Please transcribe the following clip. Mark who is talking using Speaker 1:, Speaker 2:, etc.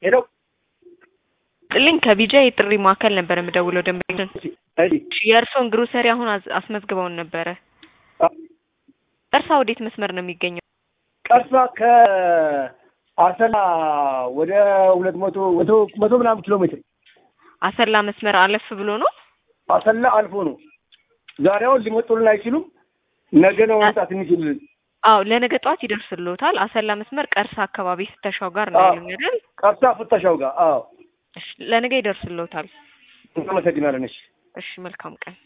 Speaker 1: ሄሎ
Speaker 2: ጥልኝ ከቢጃ የጥሪ ማዕከል ነበር የምደውለው ደንበኛችን
Speaker 1: እሺ
Speaker 2: የእርስዎን ግሮሰሪ አሁን አዝ- አስመዝግበውን ነበረ
Speaker 1: አ-
Speaker 2: ቀርሳ ወዴት መስመር ነው የሚገኘው
Speaker 1: ቀርሳ ከአሰላ ወደ ሁለት መቶ መቶ መቶ ምናምን ኪሎ ሜትር
Speaker 2: አሰላ መስመር አለፍ ብሎ ነው
Speaker 1: አሰላ አልፎ ነው። ዛሬ አሁን ሊመጡልን አይችሉም። ነገ ነው መምጣት የሚችሉልን።
Speaker 2: አዎ ለነገ ጠዋት ይደርስልዎታል አሰላ መስመር ቀርሳ አካባቢ ፍተሻው ጋር ነው
Speaker 1: አዎ።
Speaker 2: ያሉኝ አይደል
Speaker 1: ቀርሳ ፍተሻው ጋር አዎ።
Speaker 2: እሺ ለነገ ይደርስልዎታል
Speaker 1: እናመሰግናለን። እሺ
Speaker 2: እሺ መልካም ቀን